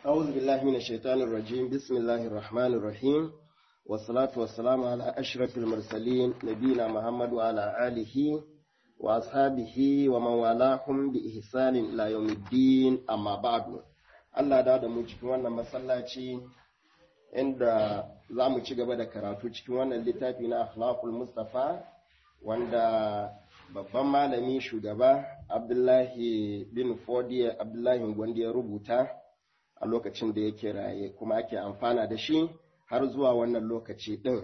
أعوذ بالله من الشيطان الرجيم بسم الله الرحمن الرحيم والصلاة والسلام على أشرف المرسلين نبينا محمد وعلى آله وأصحابه ومن والاهم بإحسان إلى يوم الدين أما بعد Allah da da mu cikin wannan masallaci inda za mu ci gaba da karatu cikin wannan littafi na akhlaqul mustafa wanda babban malami shugaba abdullahi bin fodiya abdullahi gwandi ya rubuta a lokacin da yake raye kuma ake amfana da shi har zuwa wannan lokaci ɗin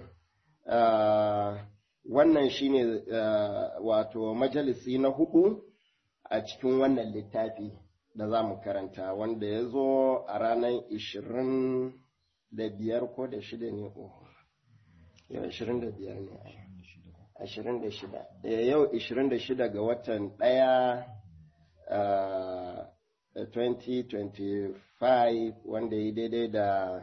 wannan shine wato majalisi na hudu a cikin wannan littafi da za mu karanta wanda ya zo a ranar ishirin da biyar ko da shida ne yau ishirin da biyar ne ashirin da shida yau ishirin da shida ga watan ɗaya 2025 wanda ya daidai da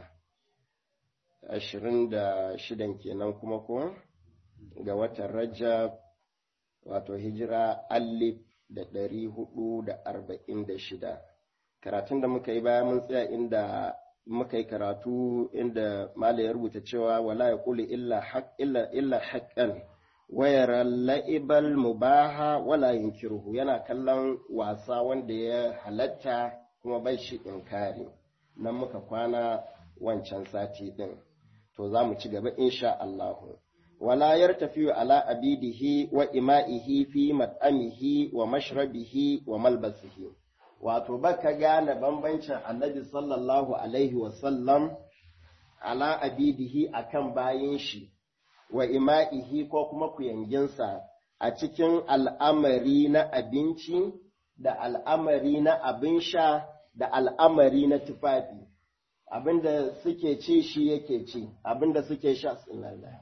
ashirin da shidan kenan kuma ko ga watan rajab wato hijira alif da ɗari hudu da arba'in da shida karatun da muka yi baya mun tsaya inda muka yi karatu inda mala ya rubuta cewa wala ya kuli illa haƙƙan wayar la'ibal mubaha wala yunkiruhu yana kallon wasa wanda ya halatta kuma bai shi inkari nan muka kwana wancan sati ɗin to za mu ci gaba insha Allahu. ولا يرتفع على أبيده وإمائه في مطعمه ومشربه وملبسه wato baka gane bambancin annabi sallallahu alaihi wasallam ala abidihi akan bayin shi wa ima'ihi ko kuma kuyanginsa a cikin al'amari na abinci da al'amari na abin sha da al'amari na tufafi abinda suke ci shi yake ci abinda suke sha sallallahu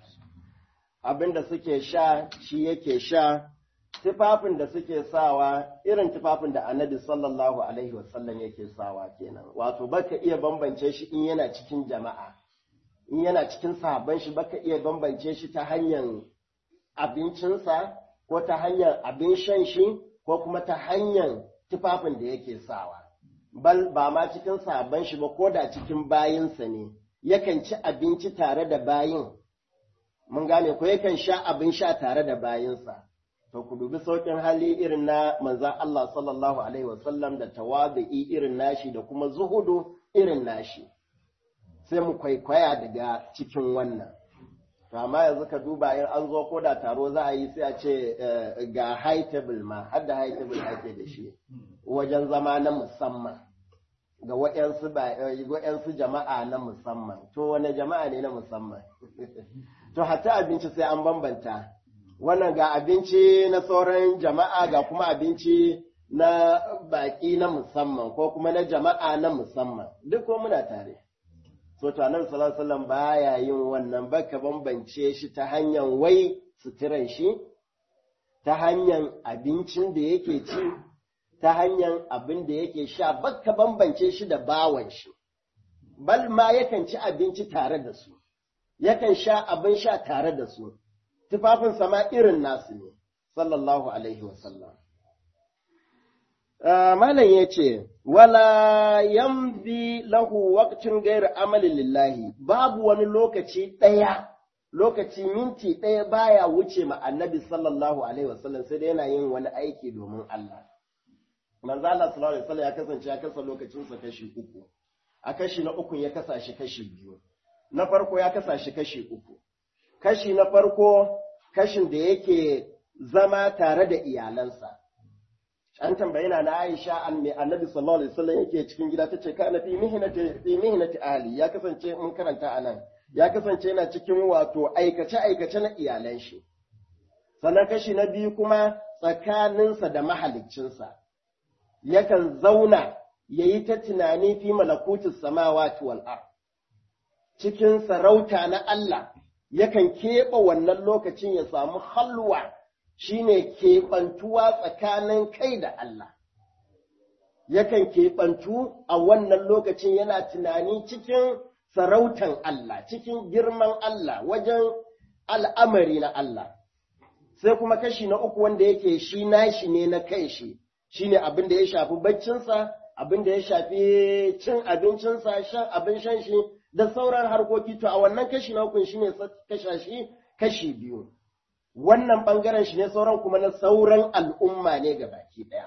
abin da suke sha shi yake sha tufafin da suke sawa irin tufafin da annabi sallallahu alaihi wasallam yake sawa kenan wato baka iya bambance shi in yana cikin jama'a in yana cikin sahabban shi baka iya bambance shi ta hanyar abincinsa ko ta hanyar abin shan shi ko kuma ta hanyar tufafin da yake sawa bal ba ma cikin sahabban shi ba ko da cikin bayinsa ne yakan ci abinci tare da bayin mun gane ko yakan sha abin sha tare da bayinsa to ku dubi saukin hali irin na manzan Allah sallallahu alaihi wasallam da tawadu'i irin nashi da kuma zuhudu irin nashi sai mu kwaikwaya daga cikin wannan to amma yanzu ka duba in an zo ko da taro za a yi sai a ce ga high table ma har da high table ake da shi wajen zama na musamman ga waɗansu jama'a na musamman to wane jama'a ne na musamman to hatta abinci sai an bambanta wannan ga abinci na sauran jama'a ga kuma abinci na baƙi na musamman ko kuma na jama'a na musamman duk ko muna tare so to annabi sallallahu alaihi wasallam baya yin wannan baka bambance shi ta hanyar wai suturan shi ta hanyar abincin da yake ci ta hanyar abin da yake sha baka bambance shi da bawan shi bal ma yakan ci abinci tare da su yakan sha abin sha tare da su, tufafin sama irin nasu ne, sallallahu Alaihi wasallam. Malam ya ce, Wala yamzi lahu waqtin gairu amalin lillahi, babu wani lokaci ɗaya, lokaci minti ɗaya baya wuce ma annabi sallallahu Alaihi wasallam sai dai yana yin wani aiki domin Allah. Manzo Allah sallallahu Alaihi wasallam ya kasance ya kasa lokacinsa kashi uku, a kashi na uku ya kasa shi kashi biyu. na farko ya kasa shi kashi uku. Kashi na farko kashin da yake zama tare da iyalansa. An tambayi na na Aisha an mai annabi sallallahu alaihi wasallam yake cikin gida tace kana fi mihnati fi mihnati ahli ya kasance mun karanta anan ya kasance yana cikin wato aikace aikace na iyalan shi. Sannan kashi na biyu kuma tsakaninsa da mahaliccinsa. Yakan zauna yayi ta tunani fi malakutus samawati wal ard. cikin sarauta na Allah yakan keɓe wannan lokacin ya samu halwa shine keɓantuwa tsakanin kai da Allah. Yakan keɓantu a wannan lokacin yana tunani cikin sarautan Allah, cikin girman Allah, wajen al'amari na Allah. Sai kuma kashi na uku wanda yake shi nashi ne na kai shi, shi ne abin da ya shafi baccinsa abin da ya shafi cin abincinsa shan abin shan shi da sauran harkoki to a wannan kashi na hukun shine kasha shi kashi biyu wannan bangaren shi ne sauran kuma na sauran al'umma ne ga baki daya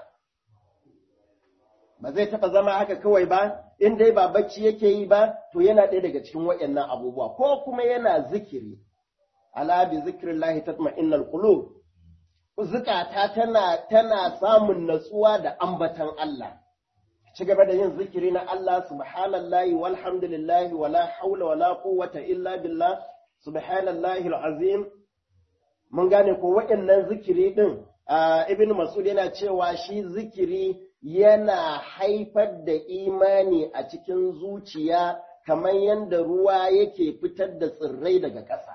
ba zai taɓa zama haka kawai ba in dai ba bacci yake yi ba to yana ɗaya daga cikin waɗannan abubuwa ko kuma yana zikiri ala bi zikrillahi tatma'innal qulub zukata tana tana samun natsuwa da ambatan Allah ci gaba da yin zikiri na Allah subhanallahi walhamdulillahi wala haula wala quwwata illa billah subhanallahi alazim mun gane ko waɗannan zikiri din ibn mas'ud yana cewa shi zikiri yana haifar da imani a cikin zuciya kamar yadda ruwa yake fitar da tsirrai daga ƙasa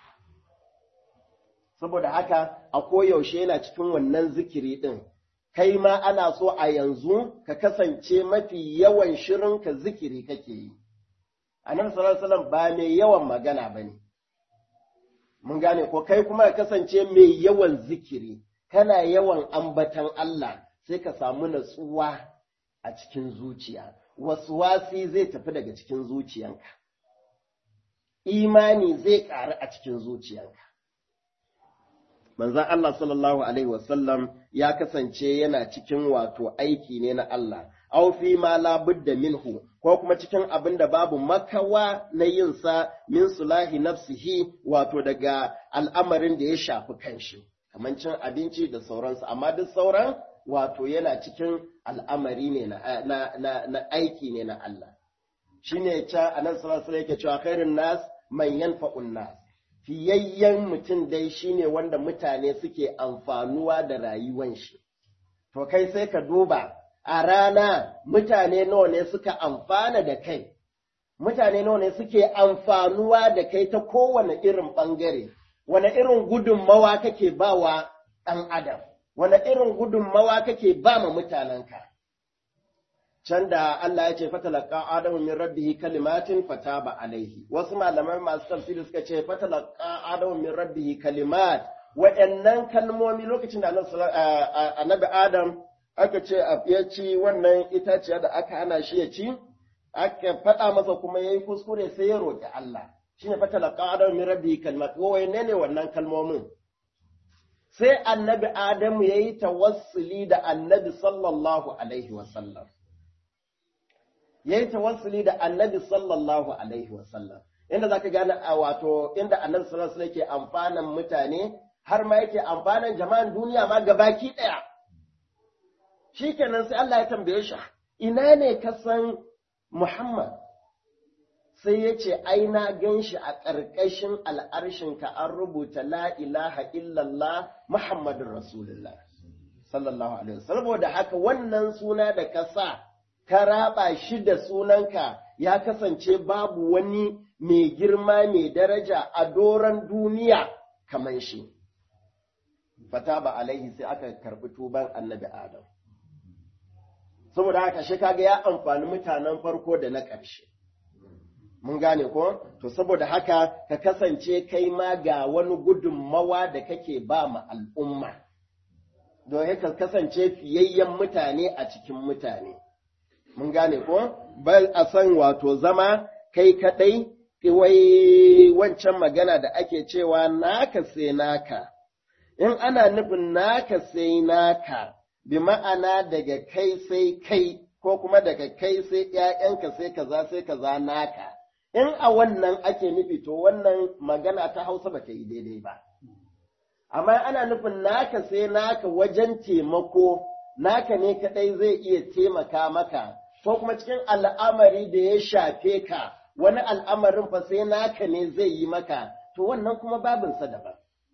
saboda haka a koyaushe yana cikin wannan zikiri ɗin kai ma ana so a yanzu ka kasance mafi yawan shirin ka zikiri kake yi annabi sallallahu alaihi wasallam ba mai yawan magana bane mun gane ko kai kuma ka kasance mai yawan zikiri kana yawan ambatan Allah sai ka samu natsuwa a cikin zuciya wasi zai tafi daga cikin zuciyanka imani zai ƙaru a cikin zuciyanka manzan Allah sallallahu Alaihi wasallam ya kasance yana cikin wato aiki ne na Allah, au fi ma labudda minhu, ko kuma cikin abin da babu makawa na yinsa min sulahi nafsihi wato daga al'amarin da ya shafi kanshi, kamar cin abinci da sauransu, amma duk sauran wato yana cikin al'amari ne na, aiki ne na Allah. Shi ne ca a nan sallallahu yake cewa kairin nas man yanfa'un nas. fiyayyen mutum dai shine wanda mutane suke amfanuwa da rayuwan shi. To kai sai ka duba a rana mutane nawa ne suka amfana da kai, mutane nawa ne suke amfanuwa da kai ta kowane irin ɓangare, wane irin gudunmawa kake ba wa ɗan adam, wane irin gudunmawa kake ba ma mutanenka. can da Allah ya ce fatalaka Adamu min rabbihi kalimatin fataba alaihi wasu malamai masu tafsiri suka ce fatalaka Adamu min rabbihi kalimat wa'annan kalmomi lokacin da annabi Adam aka ce ya ci wannan itaciya da aka hana shi ya ci aka faɗa masa kuma yayi kuskure sai ya roƙi Allah shine fatalaka Adamu min rabbihi kalimat wai ne ne wannan kalmomin sai annabi Adamu yayi tawassuli da annabi sallallahu alaihi wasallam ya yi tawassuli da annabi sallallahu alaihi wasallam inda zaka gane a wato inda annabi sallallahu alaihi wasallam yake amfanan mutane har ma yake amfanan jama'an duniya ma gabaki daya shikenan sai Allah ya tambaye shi ina ne ka san Muhammad sai ya ce ai na gan shi a ƙarƙashin al'arshin ka an rubuta la ilaha illallah Muhammadun Rasulullah sallallahu alaihi wasallam saboda haka wannan suna da ka sa ka raba shi da sunanka ya kasance babu wani mai girma mai daraja a doron duniya kamar shi. Fata ba alaihi sai aka karɓi tuban annabi Adam. Saboda haka shi kaga ya amfani mutanen farko da na ƙarshe. Mun gane ko? To saboda haka ka kasance kai ma ga wani gudunmawa da kake ba ma al'umma. Don ka kasance fiyayyen mutane a cikin mutane. mun gane ko bal a san wato zama kai kaɗai wai wancan magana da ake cewa naka sai naka in ana nufin naka sai naka bi ma'ana daga kai sai kai ko kuma daga kai sai ‘ya'yanka sai kaza sai kaza naka in a wannan ake nufi to wannan magana ta hausa ba ta yi daidai ba amma ana nufin naka sai naka wajen taimako naka ne kaɗai zai iya taimaka maka ko kuma cikin al'amari da ya shafe ka wani al'amarin fa sai naka ne zai yi maka to wannan kuma babinsa daban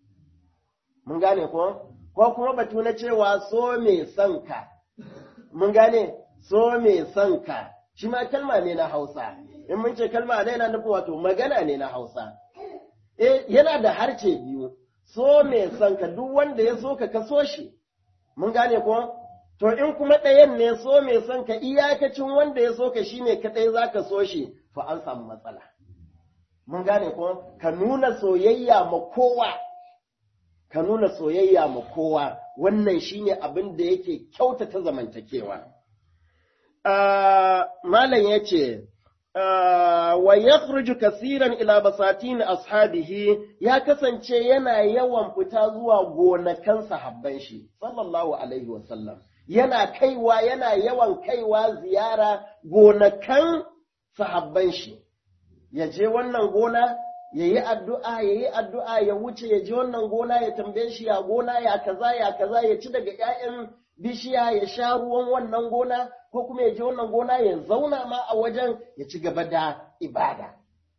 mun gane ko ko kuma batu na cewa so mai son ka mun gane so mai son ka shi ma kalma ne na Hausa in mun ce kalma ne yana nufin wato magana ne na Hausa eh yana da harce biyu so mai son ka duk wanda ya so ka ka so shi mun gane ko To in kuma ɗayan ne so mai son ka iyakacin wanda ya so ka shi ne kaɗai za ka so shi, to an samu matsala. Mun gane ko ka nuna soyayya ma kowa, ka nuna soyayya ma kowa, wannan shi ne abin da yake kyautata zamantakewa. malam ya ce, wa ya kasiran ila basatin ashabihi ya kasance yana yawan fita zuwa gonakan sahabban shi, sallallahu Alaihi wasallam. Yana kaiwa, yana yawan kaiwa ziyara gonakan sahabban shi, ya je wannan gona, ya yi addu'a, ya yi addu'a, ya wuce, ya je wannan gona, ya tambaye shi ya gona, ya kaza, ya kaza, ya ci daga ‘ya'yan bishiya, ya sha ruwan wannan gona, ko kuma ya je wannan gona ya zauna ma a wajen ya ci gaba da ibada.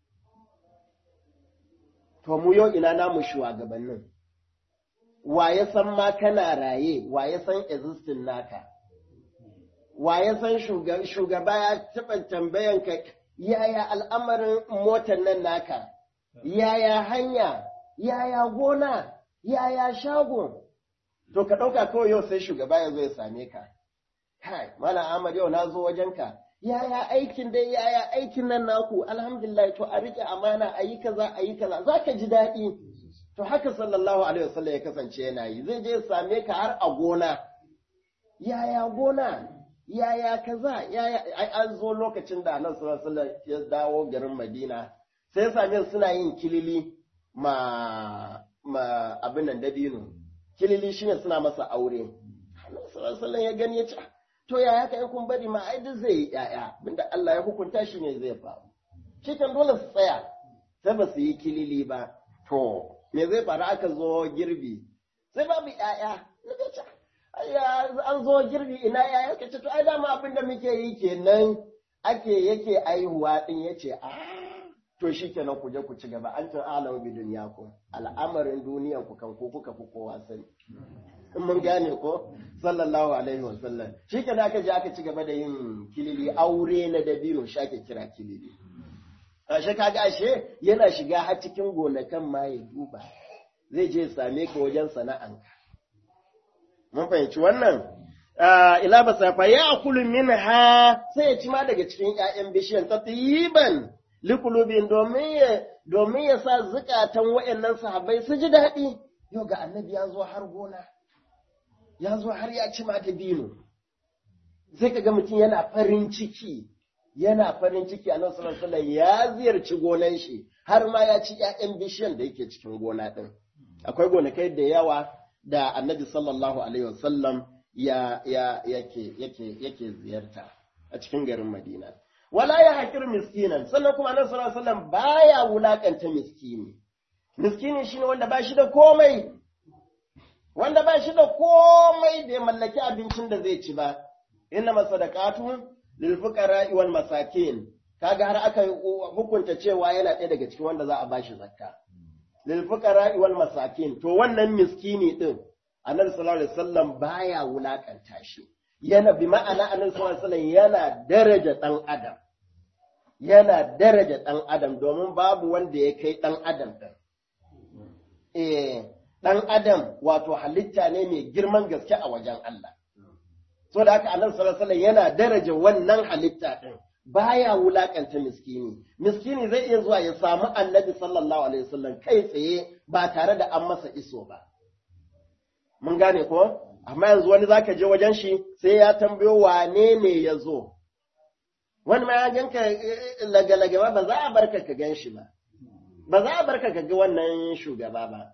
To mu yau ina namu shugabannin, wa ya san ma kana raye, wa ya san existing naka, wa ya san shugaba ya taɓa tambayan ka yaya al'amarin motar nan naka, yaya hanya, yaya gona, yaya shago, to ka ɗauka kawai yau sai shugaba ya zo ya same ka. kai mala Ahmad yau na zo wajenka yaya aikin dai yaya aikin nan naku alhamdulillah to a rike amana a yi kaza a yi kaza za ka ji daɗi to haka sallallahu alaihi wasallam ya kasance yana yi zai je same ka har a gona yaya gona yaya kaza yaya ai an zo lokacin da annabi sallallahu alaihi wasallam ya dawo garin Madina sai same suna yin kilili ma ma abin nan dabino kilili shine suna masa aure annabi sallallahu alaihi wasallam ya gani ya ce to yaya ka yi kun bari ma ai duk zai yi ƴaƴa abinda Allah ya hukunta shi ne zai faru cikin dole su tsaya sai ba su yi kilili ba to me zai faru aka zo girbi sai babu ƴaƴa an zo girbi ina ƴaƴa ka ce to ai dama abin da muke yi kenan ake yake aihuwa din yace a to shi kenan ku je ku ci gaba an tun alamu bi duniya ku al'amarin duniyan ku kan ku kuka fi kowa sani in mun gane ko sallallahu alaihi wasallam shi ke aka je aka ci gaba da yin kilili aure na dabino shi ake kira kilili ashe kaga ashe yana shiga har cikin gonakan ma ya duba zai je same ka wajen sana'anka mun fahimci wannan ila basafa ya akulu minha sai ya ci ma daga cikin ƴaƴan bishiyan tatiban likulubin domin ya domin ya sa zukatan waɗannan sahabbai su ji daɗi yau ga annabi ya zo har gona ya zo har ya ci mata dino sai ka ga mutum yana farin ciki yana farin ciki a nasarar sallallahu ya ziyarci gonan shi har ma ya ci ‘ya'yan bishiyan da yake cikin gona ɗin akwai gonakai da yawa da annabi sallallahu alaihi wasallam ya ya yake yake yake ziyarta a cikin garin madina wala ya haƙir miskinan sannan kuma annabi sallallahu alaihi wasallam baya wulakanta miskini miskini shine wanda ba shi da komai wanda ba shi da komai bai mallaki abincin da zai ci ba, inna masadaqatu lil fuqara wal masakin kaga har aka hukunta cewa yana ɗaya daga cikin wanda za a bashi zakka lil fuqara wal masakin to wannan miskini din annabi sallallahu alaihi wasallam baya wulakanta shi yana bi ma'ana annabi sallallahu alaihi wasallam yana daraja dan adam yana daraja dan adam domin babu wanda ya kai dan adam din eh ɗan adam wato halitta ne mai girman gaske a wajen Allah. So da haka annabi sallallahu alaihi yana daraja wannan halitta ɗin baya wulakanta miskini. Miskini zai iya zuwa ya samu annabi sallallahu alaihi wasallam kai tsaye ba tare da an masa iso ba. Mun gane ko? Amma yanzu wani zaka je wajen shi sai ya tambayo wane ne ya zo. Wani ma ya ganka lagalaga ba ba za a barka ka gan shi ba. Ba za a barka ka ga wannan shugaba ba.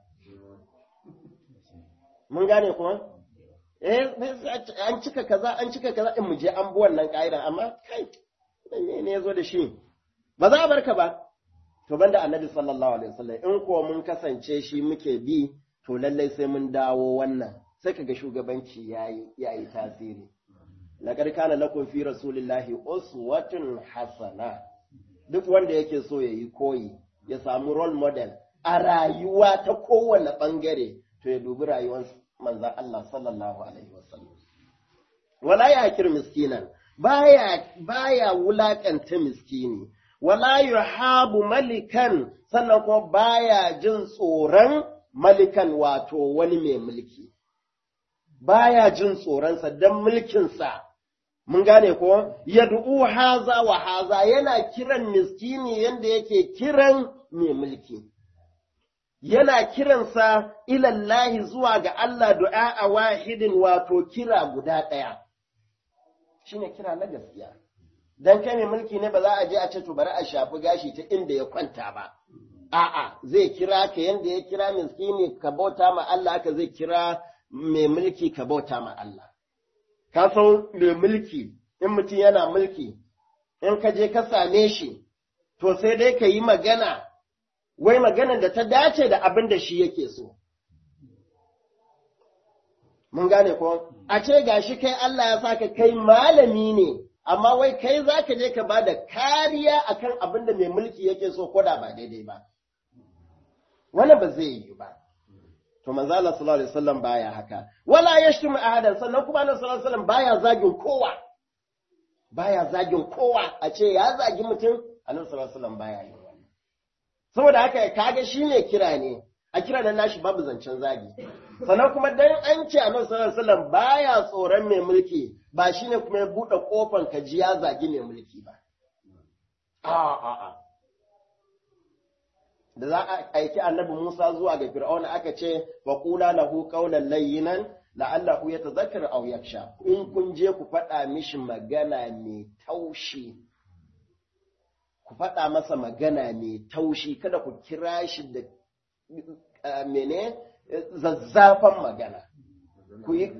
mun gane kuma eh an cika kaza an cika kaza in mu je an bi wannan ka'ida amma kai me ne yazo da shi ba za a barka ba to banda annabi sallallahu alaihi wasallam in ko mun kasance shi muke bi to lallai sai mun dawo wannan sai kaga shugabanci yayi yayi tasiri laqad kana lakum fi rasulillahi uswatun hasana duk wanda yake so yayi koyi ya samu role model a rayuwa ta kowane bangare to ya dubi rayuwar manzan Allah sallallahu alaihi wasallam wala ya hakir miskinan baya baya wulakanta miskini wala yuhabu malikan sannan kuma baya jin tsoron malikan wato wani mai mulki baya jin tsoronsa don mulkinsa mun gane ko yad'u haza wa haza yana kiran miskini yanda yake kiran mai mulki yana kiransa ilallahi zuwa ga Allah du'a a wahidin wato kira guda ɗaya. shine kira na gaskiya dan kai mai mulki ne ba za a je a ce to bari a shafi gashi ta inda ya kwanta ba a'a zai kira ka yanda ya kira miskini ka bauta ma Allah haka zai kira mai mulki ka bauta ma Allah ka san mai mulki in mutum yana mulki in ka je ka same shi to sai dai ka yi magana wai maganar da ta dace da abin da shi yake so mun gane ko a ce gashi kai Allah ya saka kai malami ne amma wai kai za ka je ka ba da kariya akan abin da mai mulki yake so ko da ba daidai ba wannan ba zai yi ba to manzo Allah sallallahu alaihi wasallam baya haka wala yashtumu ahadan sannan kuma annabi sallallahu alaihi wasallam baya zagin kowa baya zagin kowa a ce ya zagi mutum annabi sallallahu alaihi wasallam baya yi saboda haka kaga shine kira ne a kira nan nashi babu zancen zagi sannan kuma dan an ce annabi sallallahu alaihi wasallam baya tsoron mai mulki ba shine kuma ya bude kofan ka ji ya zagi mai mulki ba a a a da za a aiki annabi Musa zuwa ga Fir'auna aka ce wa qula lahu qawlan layyinan la'allahu yatadhakkaru aw yakhsha in kun je ku faɗa mishi magana mai taushi ku faɗa masa magana mai taushi kada ku kira shi da mene zazzafan magana ku yi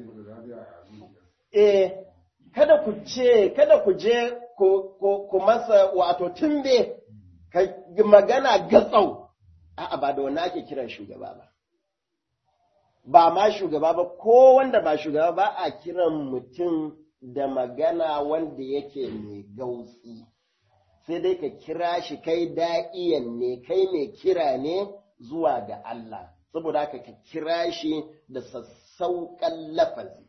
eh kada ku ce kada ku je ku masa wato tumbe ka magana gatsau a'a ba da wannan ake kiran shugaba ba ba ma shugaba ba ko wanda ba shugaba ba a kiran mutum da magana wanda yake mai gautsi sai dai ka kira shi kai da'iyan ne kai mai kira ne zuwa ga Allah saboda haka ka kira shi da sassauƙan lafazi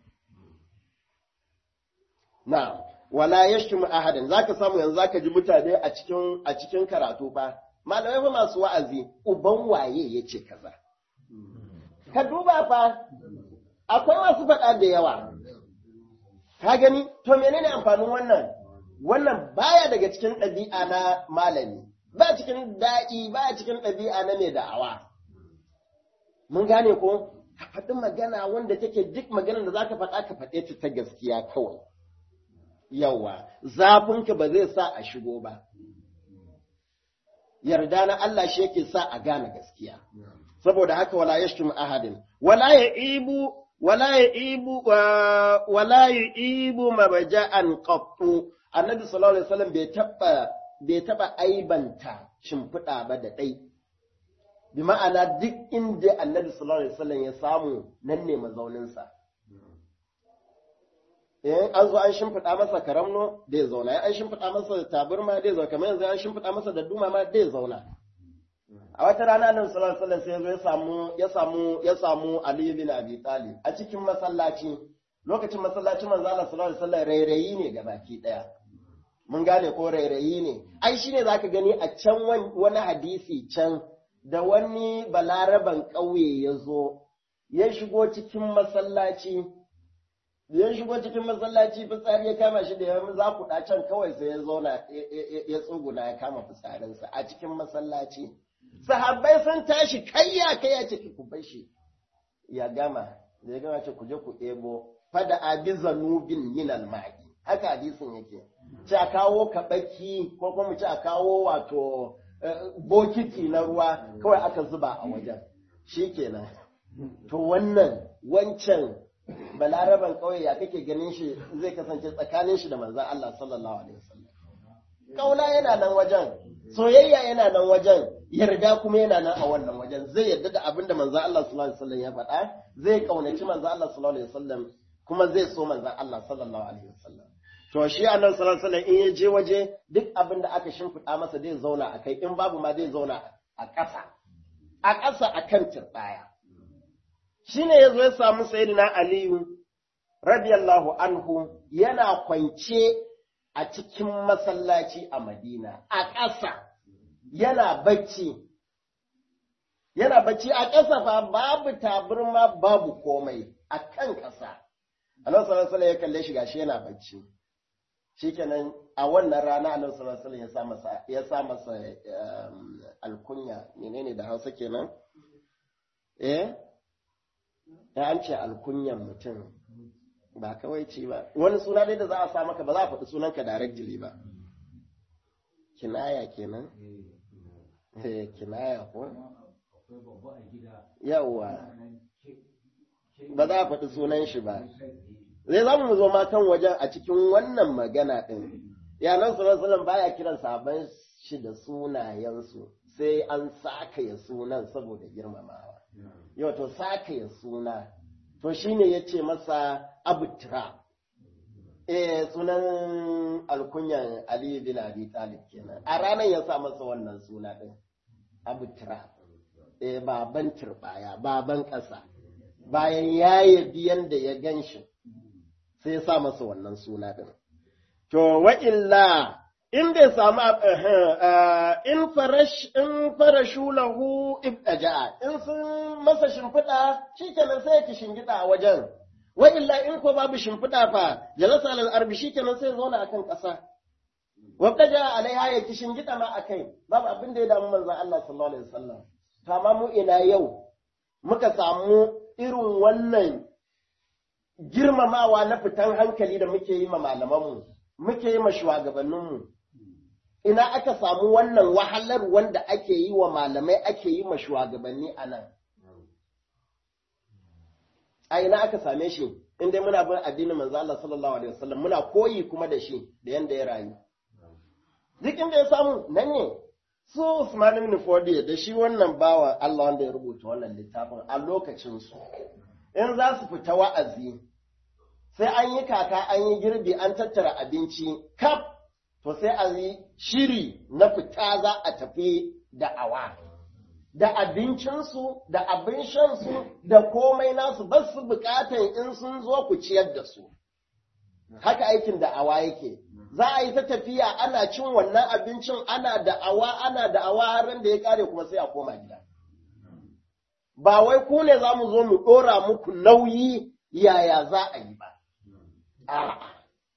na wala yashtumu ahadan zaka samu yanzu zaka ji mutane a cikin a cikin karatu fa malamai fa masu wa'azi uban waye yace kaza ka duba fa akwai masu faɗa da yawa ka gani to menene amfanin wannan wannan baya daga cikin ɗabi'a na malami ba cikin da'i ba cikin ɗabi'a na mai da'awa mun gane ko ka faɗi magana wanda take duk maganar da zaka faɗa ka faɗe ta ta gaskiya kawai yawa zafinka ba zai sa a shigo ba yarda na Allah shi yake sa a gane gaskiya saboda haka wala yashtum ahadin wala ya'ibu wala ya'ibu wala ya'ibu mabja'an qattu annabi sallallahu alaihi wasallam bai taba bai taba aibanta shimfiɗa ba da ɗai bi ma'ana duk inda annabi sallallahu alaihi wasallam ya samu nan ne mazauninsa in an zo an shimfiɗa masa karamno da ya zauna an shimfiɗa masa taburma da ya zauna kamar yanzu an shimfiɗa masa da duma ma da ya zauna a wata rana nan sallallahu alaihi wasallam sai ya samu ya samu ya samu Ali bin Abi Talib a cikin masallaci lokacin masallacin manzo Allah sallallahu alaihi wasallam rairayi ne ga baki daya mun gane ko rairayi ne ai shine zaka gani a can wani hadisi can da wani balaraban ƙauye ya zo ya shigo cikin masallaci ya shigo cikin masallaci fitsari ya kama shi da ya za ku can kawai sai ya zauna ya tsuguna ya kama fitsarinsa a cikin masallaci sahabbai sun tashi kayya kayya ce ku bar shi ya gama da ya gama ce ku je ku ɗebo fada abi zanubin min alma'i haka hadisin yake ce a kawo kaɓaki ko kuma ce a kawo wato bokiti na ruwa kawai aka zuba a wajen shikenan to wannan wancan balaraban ƙauye ya kake ganin shi zai kasance tsakanin shi da manzan Allah sallallahu alaihi wasallam kauna yana nan wajen soyayya yana nan wajen yarda kuma yana nan a wannan wajen zai yarda da abin da manzan Allah sallallahu alaihi wasallam ya faɗa zai kaunaci manzan Allah sallallahu alaihi wasallam kuma zai so manzan Allah sallallahu alaihi wasallam to shi annabi sallallahu alaihi wasallam in ya je waje duk abin da aka shimfiɗa masa zai zauna a kai in babu ma zai zauna a ƙasa a ƙasa akan turɓaya shine yazo ya samu sayyidina aliyu radiyallahu anhu yana kwance a cikin masallaci a madina a ƙasa yana bacci yana bacci a ƙasa fa babu taburma babu komai a kan ƙasa annabi sallallahu alaihi ya kalle shi gashi yana bacci shikenan a wannan rana annabi sallallahu alaihi ya sa masa ya sa masa alkunya menene da Hausa kenan eh ya an ce alkunyan mutum ba kawaici ba wani suna dai da za a sa maka ba za a faɗi sunanka directly ba kinaya kenan eh kinaya ko yawa ba za a faɗi sunan shi ba zai za mu zo ma kan wajen a cikin wannan magana ɗin yanan sunan baya kiran sabon shi da sunayensu sai an sakaya sunan saboda girmamawa yau to sakaya suna to shine ya ce masa abutra eh sunan alkunyan ali bin abi talib kenan a ranar ya sa masa wannan suna ɗin abutra eh baban turbaya baban ƙasa bayan ya yabi yanda ya gan shi sai ya sa masa wannan suna ɗin. To, wa'illa, in bai samu in farashu lahu ibtaja'a in sun masa shimfiɗa shi kenan sai ya shingida a wajen. Wa'illa in ko babu shimfiɗa fa, jalasa alal arbi shi kenan sai ya zauna a kan ƙasa. Wabtaja alaiha ya ki shingida ma a kai, babu abin da ya damu manzan Allah sallallahu alaihi wasallam. Kama mu ina yau, muka samu irin wannan girmamawa na fitan hankali da muke yi ma malamanmu, muke yi ma shugabanninmu. Ina aka samu wannan wahalar wanda ake yi wa malamai ake yi ma shugabanni a nan. A ina aka same shi, inda muna bin addinin manzo Allah sallallahu alaihi wasallam muna koyi kuma da shi da yanda ya rayu. Duk inda ya samu nan ne, su Usman ibn Fodi da shi wannan bawa Allah wanda ya rubuta wannan littafin a lokacin su. In za su fita wa'azi, sai an yi kaka an yi girbi an tattara abinci kaf to sai a yi shiri na fita za a tafi da awa da abincinsu da abin shansu da komai nasu ba su bukatan in sun zo ku ciyar da su haka aikin da awa yake za a yi ta tafiya ana cin wannan abincin ana da awa ana da awa har da ya kare kuma sai a koma gida ba wai ku ne za mu zo mu ɗora muku nauyi yaya za a yi ba A'a,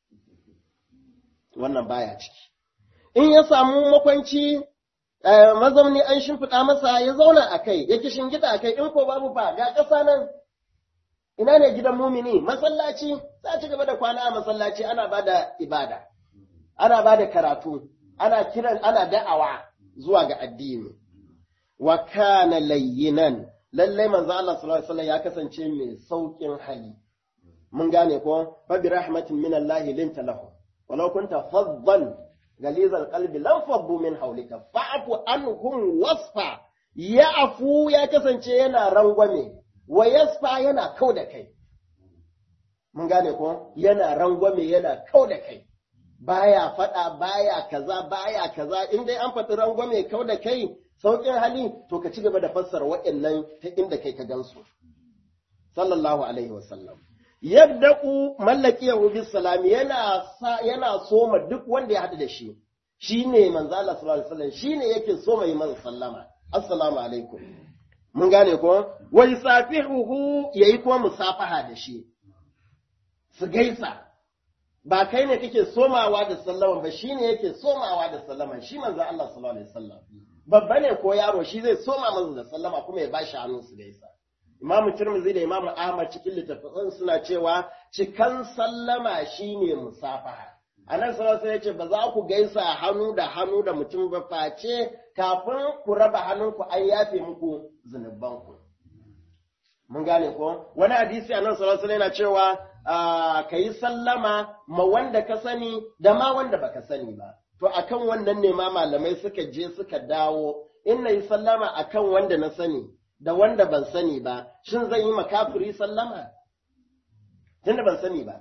wannan baya ciki. In ya samu makwanci, mazauni an shimfiɗa masa ya zauna a kai, ya kishin gida a kai, in ko babu ba, ga ƙasa nan, ina ne gidan mumini, masallaci, za a ci gaba da kwana a masallaci ana ba da ibada, ana ba da karatu, ana kiran, ana da'awa zuwa ga addini. Wa kana layyinan, lallai manzo Allah sallallahu alaihi wasallam ya kasance mai sauƙin hali. mun gane ko fa bi rahmatin min Allah linta lahu walau kunta faddan galizal qalbi lam faddu min hawlika fa'fu anhum wasfa ya'fu ya kasance yana rangwame wa yasfa yana kau da kai mun gane ko yana rangwame yana kau da kai baya fada baya kaza baya kaza in dai an faɗi rangwame kau da kai sauƙin hali to ka ci gaba da fassara waɗannan ta inda kai ka gansu sallallahu alaihi wasallam yabda'u mallakiyahu bis salam yana yana soma duk wanda ya hadu da shi shine manzo Allah sallallahu alaihi wasallam shine yake soma yi masa sallama assalamu alaikum mun gane ko wa yusafihuhu yayi kuma musafaha da shi su gaisa ba kai ne kake somawa da sallama ba shine yake somawa da sallama shi manzo Allah sallallahu alaihi wasallam babba ne ko yaro shi zai soma masa da sallama kuma ya bashi hannu su gaisa Imamu Tirmidhi da Imamu Ahmad cikin littattafan suna cewa cikan sallama shine musafaha. Anan sallallahu ya ce ba za ku gaisa hannu da hannu da mutum ba face kafin ku raba hannunku an yafe muku zunubanku. Mun gane ko? Wani hadisi anan sallallahu yana cewa ka yi sallama ma wanda ka sani da ma wanda baka sani ba. To akan wannan ne ma malamai suka je suka dawo in na yi sallama akan wanda na sani da wanda ban sani ba, shin zan yi makafiri sallama? Tunda ban sani ba.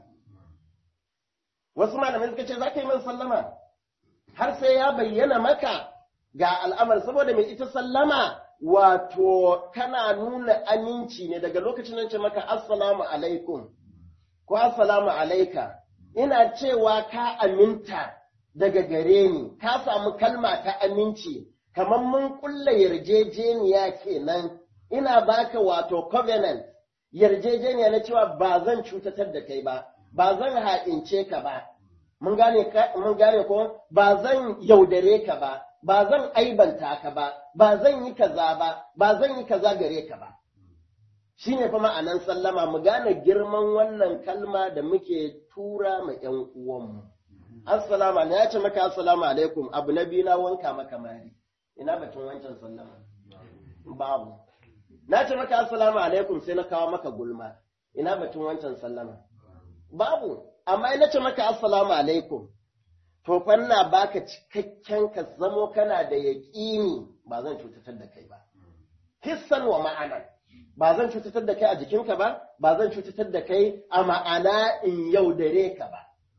Wasu malamai suka ce za ka yi min sallama, har sai ya bayyana maka ga al'amar saboda mai ita sallama wato kana nuna aminci ne daga lokacin nan ce maka assalamu alaikum ko assalamu alaika ina cewa ka aminta daga gare ni ka samu kalma ta aminci kamar mun kulla yarjejeniya kenan ina baka wato covenant yarjejeniya na cewa ba zan cutatar da kai ba ba zan haɗince ka ba mun gane mun gane ko ba zan yaudare ka ba ba zan aibanta ka ba ba zan yi kaza ba ba zan yi kaza gare ka ba shine fa ma'anan sallama mu gane girman wannan kalma da muke tura ma ƴan uwanmu assalamu alaikum ya ce maka assalamu alaikum abu na biyu na wanka maka mari ina batun wancan sallama babu na ce maka assalamu alaikum sai na kawo maka gulma ina batun wancan sallama babu amma ina ce maka assalamu alaikum to fanna baka cikakken ka zamo kana da yaƙini ba zan cutatar da kai ba hissan wa ma'ana ba zan cutatar da kai a jikinka ba ba zan cutatar da kai a ma'ana in yaudare ka ba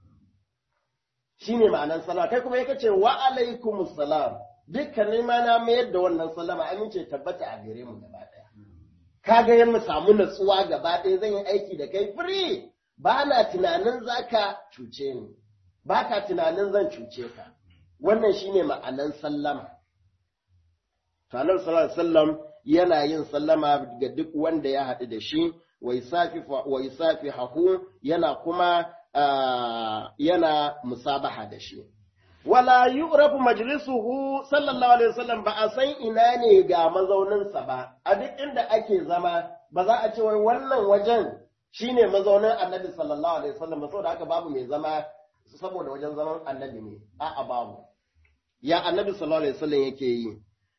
shine ma'anan salama kai kuma yake ce wa alaikumus salam dukkanin ma na mayar da wannan sallama amince tabbata a gare mu gaba ɗaya. Ka ga yin mu samu natsuwa gaba ɗaya zan yi aiki da kai free ba na tunanin za ka cuce ni, ba ka tunanin zan cuce ka. Wannan shi ne ma'anan sallama. Tanar sallam yana yin sallama ga duk wanda ya haɗu da shi, wai safi hahu yana kuma yana musabaha da shi. wala yu'rafu majlisuhu sallallahu alaihi wasallam ba a san ina ne ga mazauninsa ba a duk inda ake zama ba za a ce wai wannan wajen shine mazaunin annabi sallallahu alaihi wasallam ba saboda haka babu mai zama saboda wajen zaman annabi ne a'a babu ya annabi sallallahu alaihi wasallam yake yi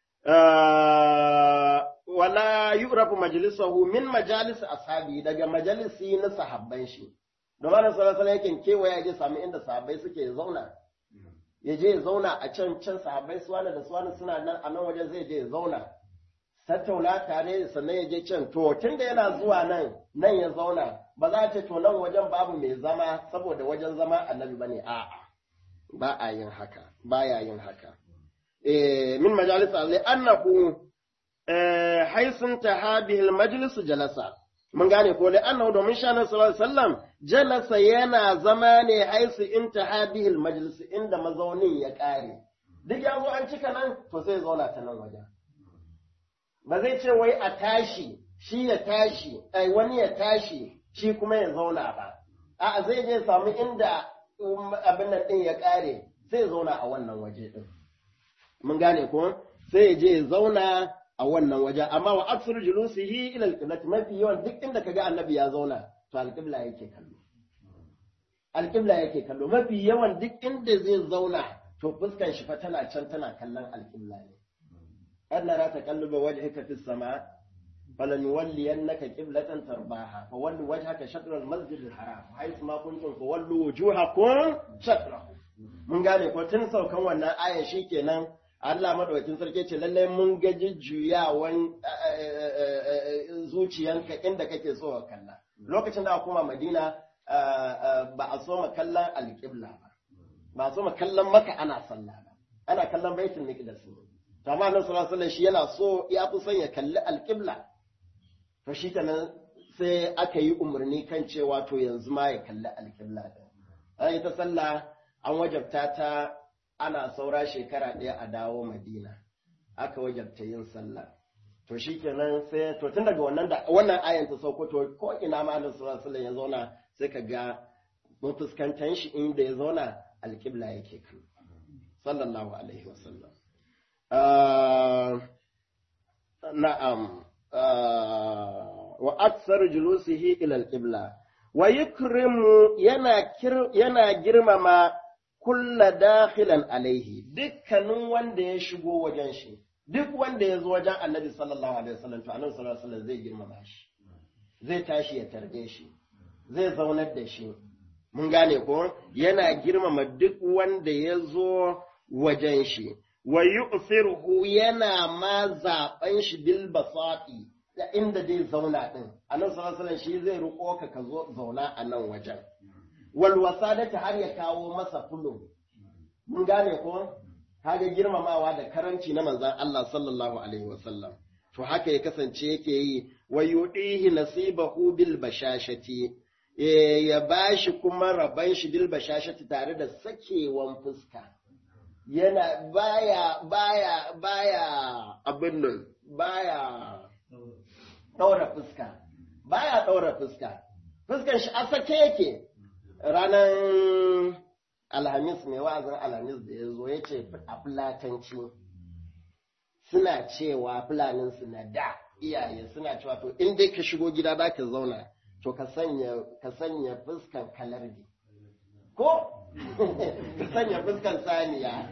wala yu'rafu majlisuhu min majalis ashabi daga majalisi na sahabban shi domin sallallahu alaihi wasallam yake kewaya je samu inda sahabbai suke zauna ya je ya zauna a can can sahabbai suwana da suwana suna nan a nan wajen zai je ya zauna tattauna tare sannan ya je can to tunda yana zuwa nan nan ya zauna ba za a ce to nan wajen babu mai zama saboda wajen zama annabi bane a'a ba a yin haka ba ya yin haka eh min majalis alai annahu eh haisun tahabihi majlis jalasa mun gane ko da annahu domin shanan sallallahu alaihi wasallam jalasa yana zama ne haisu intaha bihil majlis inda mazaunin ya kare duk ya zo an cika nan to sai zauna ta nan wajen ba zai ce wai a tashi shi ya tashi ai wani ya tashi shi kuma ya zauna ba a zai je samu inda abin nan din ya kare sai zauna a wannan waje din mun gane ko sai ya je ya zauna a wannan waje amma wa aksuru julusihi ila alqiblat mafi yawan duk inda kaga annabi ya zauna to alqibla yake kallo alqibla yake kallo mafi yawan duk inda zai zauna to fuskan shi fa tana can tana kallon alqibla ne Allah ra taqalluba wajhika fis sama falan yuwalliyannaka qiblatan tarbaha fa wallu wajhaka shatr al masjid al haram haythu ma kuntum fa wallu wujuhakum shatrahu mun gane ko tun saukan wannan ayan shikenan Allah madaukakin sarki ce lallai mun ga jujjuyawan zuciyanka inda kake so ka kalla lokacin da kuma Madina ba a so ma kallon alƙibla ba ba a so ma kallon maka ana sallah ba ana kallon baitul miqdas ne to amma Annabi sallallahu alaihi shi yana so ya fi son ya kalli alƙibla to shi kenan sai aka yi umarni kan cewa to yanzu ma ya kalli alƙibla din an yi ta sallah an wajabta ta ana saura shekara ɗaya a dawo madina aka wajabta yin sallah to shi kenan sai to tun daga wannan da wannan ayan ta sauko to ko ina ma annabi sallallahu alaihi ya zauna sai ka ga mun fuskantan shi inda ya zauna alƙibla yake kan sallallahu alaihi wasallam na'am wa aksar julusihi ila alqibla wa yukrimu yana yana girmama kulla dakhilan alaihi dukkanin wanda ya shigo wajen shi duk wanda ya zo wajen annabi sallallahu alaihi wasallam to annabi sallallahu alaihi wasallam zai girmama shi zai tashi ya tarbe shi zai zaunar da shi mun gane ko yana girmama duk wanda ya zo wajen shi wa yu'thiruhu yana ma zaben shi bil basati da inda zai zauna din annabi sallallahu alaihi wasallam shi zai riko ka ka zo zauna a nan wajen walwasadata har ya kawo masa fulo mun gane ko kaga girmamawa da karanci na manzon Allah sallallahu alaihi wasallam to haka ya kasance yake yi wa yudihi nasibahu bil bashashati ya bashi kuma raban shi bil bashashati tare da sakewan fuska yana baya baya baya abin nan baya daura fuska baya daura fuska fuskan shi a sake yake ranar alhamis mai wa'azin alhamis da ya zo ya ce a fulatanci suna cewa fulaninsu na da iyaye suna cewa to in dai ka shigo gida za ka zauna to ka sanya ka sanya fuskan kalarbi ko ka sanya fuskan saniya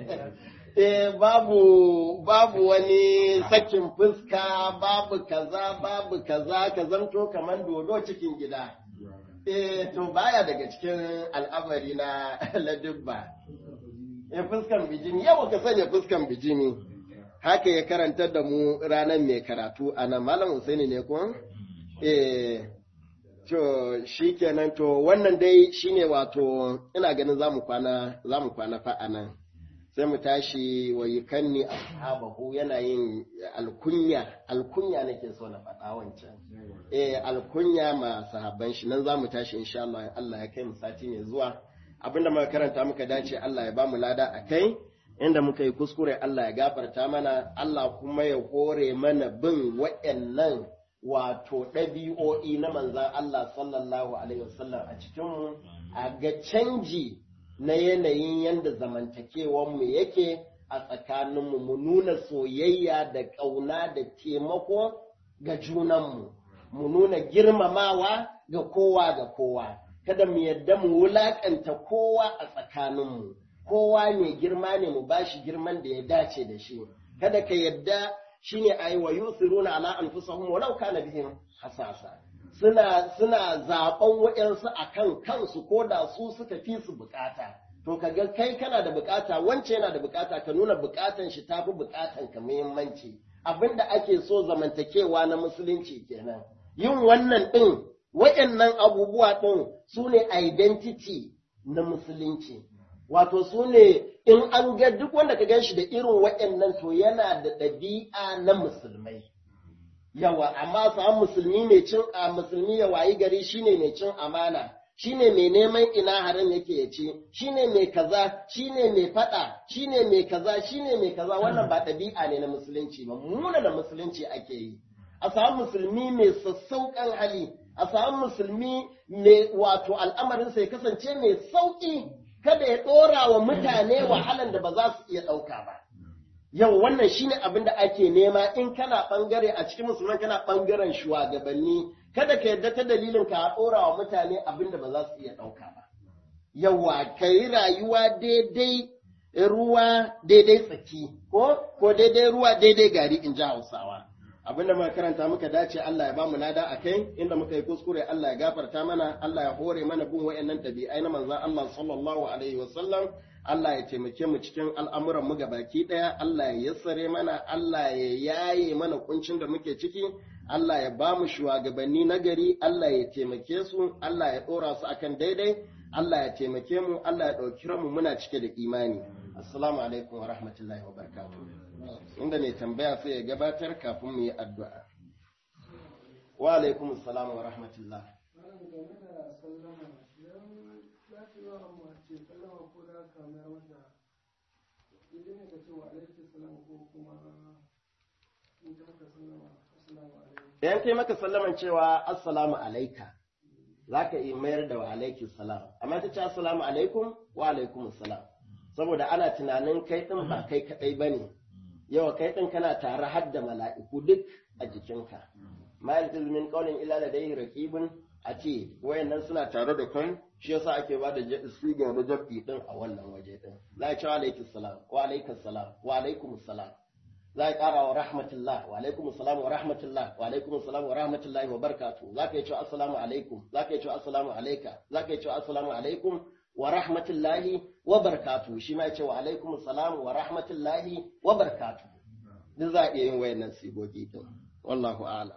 eh babu babu wani sakin fuska babu kaza babu kaza ka zanto kamar dodo cikin gida eh to baya daga cikin al'amari na ladubba eh fuskan bijimi yawa ka sanya fuskan bijimi haka ya karanta da mu ranar mai karatu a nan malam Husaini ne ko eh to shikenan to wannan dai shine wato ina ganin zamu kwana zamu kwana fa anan sai mu tashi wa yukanni ashabahu yana yin alkunya alkunya nake so na faɗa wancan eh alkunya ma sahabban shi nan zamu tashi insha Allah Allah ya kai mu sati ne zuwa abinda muka karanta muka dace Allah ya ba mu lada akai inda muka yi kuskure Allah ya gafarta mana Allah kuma ya hore mana bin waɗannan wato ɗabi'o'i na manzan Allah sallallahu alaihi wasallam a cikinmu a ga canji na yanayin yadda zamantakewanmu yake a tsakaninmu mu nuna soyayya da ƙauna da taimako ga junanmu mu nuna girmamawa ga kowa ga kowa kada mu yadda mu wulaƙanta kowa a tsakaninmu kowa mai girma ne mu bashi girman da ya dace da shi kada ka yadda shine ayi wa yusiruna ala anfusahum walau kana bihim hasasa suna suna zaben waɗansu akan kansu ko da su suka fi su bukata to kaga kai kana da bukata wance yana da bukata ka nuna bukatan shi tafi bukatan ka muhimmanci abinda ake so zamantakewa na musulunci kenan yin wannan din waɗannan abubuwa din su ne identity na musulunci wato su ne in an ga duk wanda ka gan shi da irin waɗannan to yana da ɗabi'a na musulmai yawa amma samun musulmi mai cin a musulmi ya wayi gari shine mai cin amana shine mai neman ina haram yake ya ce shine mai kaza shine mai fada shine mai kaza shine mai kaza wannan ba ɗabi'a ne na musulunci ba muna da musulunci ake yi a samu musulmi mai sassauƙan hali a samu musulmi mai wato al'amarinsa ya kasance mai sauƙi kada ya ɗora wa mutane wahalan da ba za su iya ɗauka ba yau wannan shine abin da ake nema in kana ɓangare a cikin musulman kana ɓangaren shugabanni kada ka yarda ta dalilin ka ɗora wa mutane abin da ba za su iya ɗauka ba yawa ka yi rayuwa daidai ruwa daidai tsaki ko ko daidai ruwa daidai gari in ji hausawa abin da muka karanta muka dace Allah ya bamu lada a kai inda muka yi kuskure Allah ya gafarta mana Allah ya hore mana bin wayannan ɗabi'ai na manzon Allah sallallahu alaihi wasallam Allah ya taimake mu cikin al'amuran mu gabaki ɗaya Allah ya yassare mana Allah ya yaye mana kuncin da muke ciki Allah ya ba mu shugabanni na gari Allah ya taimake su Allah ya ɗora su akan daidai Allah ya taimake mu Allah ya ɗauki mu muna cike da imani assalamu alaikum wa rahmatullahi wa barakatuh inda mai tambaya sai ya gabatar kafin mu yi addu'a wa alaikum assalam wa rahmatullah Idan kai maka sallaman cewa assalamu alaika za ka iya mayar da wa alaikum salam amma ta ce assalamu alaikum wa alaikum salam saboda ana tunanin kai ɗin ba kai kaɗai ba ne yawa kai ɗin kana tare har da mala'iku duk a jikinka ma yaltiz min qawlin illa ladayhi raqibun a ce wayannan suna tare da kun shi yasa ake ba da siga na jabi din a wannan waje din za a ce wa alaikum salam wa alaikum salam wa alaikum salam za a ƙara wa rahmatullah wa alaikum salam wa rahmatullah wa alaikum salam wa rahmatullahi wa barakatuh za ka yi cewa assalamu alaikum za ka yi cewa assalamu alaika za ka yi cewa assalamu alaikum wa rahmatullahi wa barakatuh shi ma ya ce wa alaikum salam wa rahmatullahi wa barakatuh duk za a iya yin wayannan sigogi din wallahu a'lam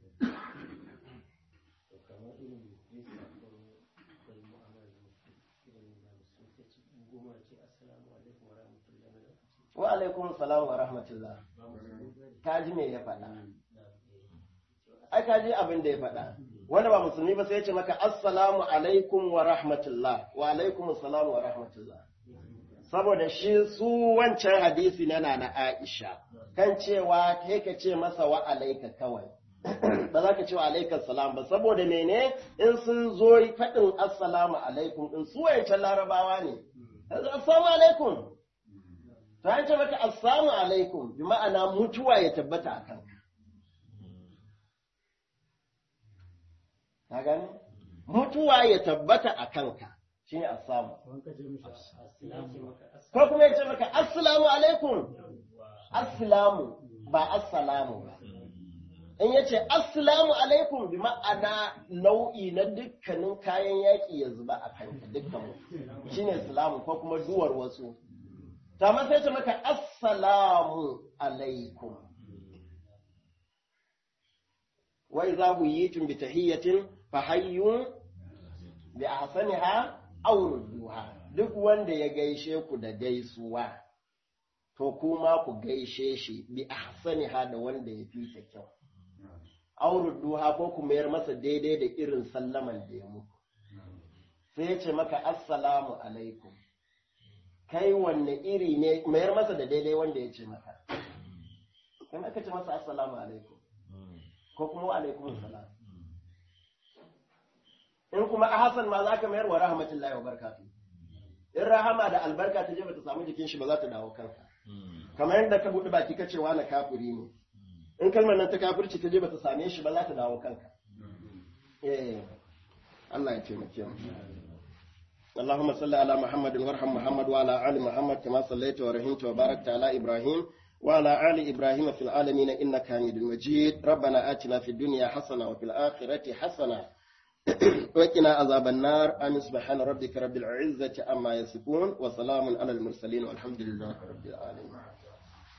wa alaikum salam wa rahmatullah ka ji me ya faɗa ai ka ji abin da ya faɗa wanda ba musulmi ba sai ya ce maka assalamu alaikum wa rahmatullah wa alaikum assalam wa rahmatullah saboda shi su wancan hadisi na na Aisha kan cewa kai ka ce masa wa alaika kawai ba za ka ce wa alaikar salam ba saboda mene in sun zo faɗin assalamu alaikum din su wayancan larabawa ne assalamu alaikum to an ce maka assalamu alaikum bi ma'ana mutuwa ya tabbata a kanka ka gani mutuwa ya tabbata a kanka shine assamu ko kuma ya ce maka assalamu alaikum assalamu ba assalamu ba in ya ce assalamu alaikum bi ma'ana nau'i na dukkanin kayan yaƙi ya zuba a kanka dukkan mu shine salamu ko kuma duwar wasu ta ma sai ce maka assalamu alaikum wa idza huyitum bi tahiyyatin fa hayyun bi ahsaniha aw rudduha duk wanda ya gaishe ku da gaisuwa to kuma ku gaishe shi bi ahsaniha da wanda ya fi ta kyau auru duha ko ku mayar masa daidai da irin sallaman da ya muku sai ya ce maka assalamu alaikum kai wanne iri ne mayar masa da daidai wanda ya ce maka kan aka ce masa assalamu alaikum ko kuma wa alaikum salam in kuma a hasan ma za ka mayar wa rahmatullahi wa barakatu in rahama da albarka ta je bata samu jikin shi ba za ta dawo kanka kamar yadda ka buɗe baki ka ce wa na kafiri ne in kalmar nan ta kafirci ta je bata same shi ba za ta dawo kanka eh Allah ya taimake mu اللهم صل على محمد وارحم محمد وعلى ال محمد كما صليت ورحمت وباركت على ابراهيم وعلى ال ابراهيم في العالمين انك حميد مجيد ربنا اتنا في الدنيا حسنه وفي الاخره حسنه وقنا عذاب النار امين سبحان ربك رب العزه عما يصفون وسلام على المرسلين والحمد لله رب العالمين